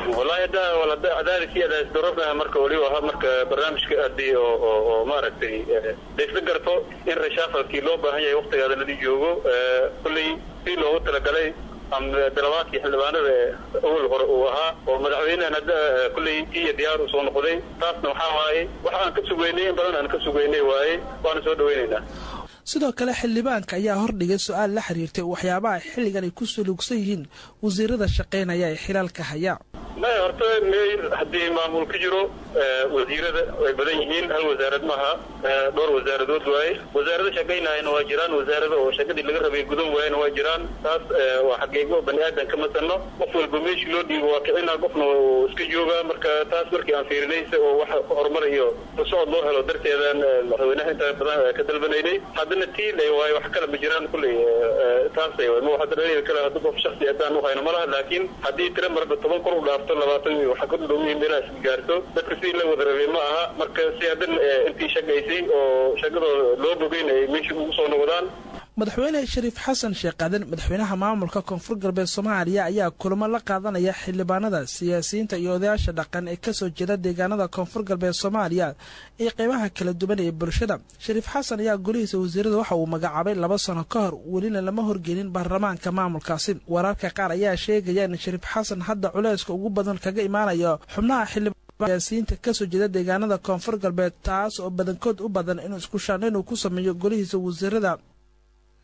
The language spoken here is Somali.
wallahi hadda walada cadaadis iyo cadaadis darona marka weliba ahaa marka barnaamijka aadii oo oo oo maaragtay laysla garto in reshaafalkii loo baahan yahay waktigaada ladi joogo kulley si loogu talagalay dalabaadkii xildhibaanada awal hore uu ahaa oo madaxweynehan hadda kulley iyo diyaar u soo noqday taasna waxaa waaye waxa aan ka sugeynay in badan aan ka sugeynay waaye waana soo dhaweynaynaa sidoo kale xildhibaanka ayaa hordhigay su-aal la xiriirtay waxyaabaha xilligan ay ku suluugsan yihiin wasiirada shaqaynaya ee xilaalka haya maya horta meyr haddii maamul ka jiro wasiirada way badan yihiin hal wasaarad maaha dhowr wasaaradood waaye wasaarada shaqaynahayna waa jiraan wasaarada oo shaqadii laga rabay gudan waayana waa jiraan taas waa xaqiiqo bani aadan ka masano qof walba meeshii loo dhiibo waa kicina qofna uu iska joogaa marka taas markii aan fiirinaysa oo wax horumar iyo socod loo helo darteedaan madaxweynaha inta badan ka dalbanaynay haddana tiil waaye wax kale ma jiraan kulley taasay ma hadda dhalin kale hadda qof shaksi haddaan u hayno malaha laakiin haddii tira marba toban kor u dhaafto labaatan waxa ku dhow yihiin meelaha isla gaarto dadka sidii la wada rabay ma aha marka si haddan intii shaqaysay oo shaqadooda loo bogeyn ay meesha ugu soo noqdaan madaxweyne shariif xasan sheekh aadan madaxweynaha maamulka koonfur galbeed soomaaliya ayaa kulamo la qaadanaya xildhibaanada siyaasiyiinta iyo odayaasha dhaqan ee kasoo jeeda deegaanada koonfur galbeed soomaaliya iyo qeybaha kala duwan ee bulshada shariif xasan ayaa golihiisa wasiirada waxa uu magacaabay laba sano ka hor welina lama horgelin baarlamaanka maamulkaasi wararka qaar ayaa sheegaya in shariif xasan hadda culeyska ugu badan kaga imaanayo xubnaha xildhibaan siyaasiyiinta kasoo jeeda deegaanada koonfur galbeed taas oo badankood u badan inuu isku shaandhayn uu ku sameeyo golihiisa wasiirada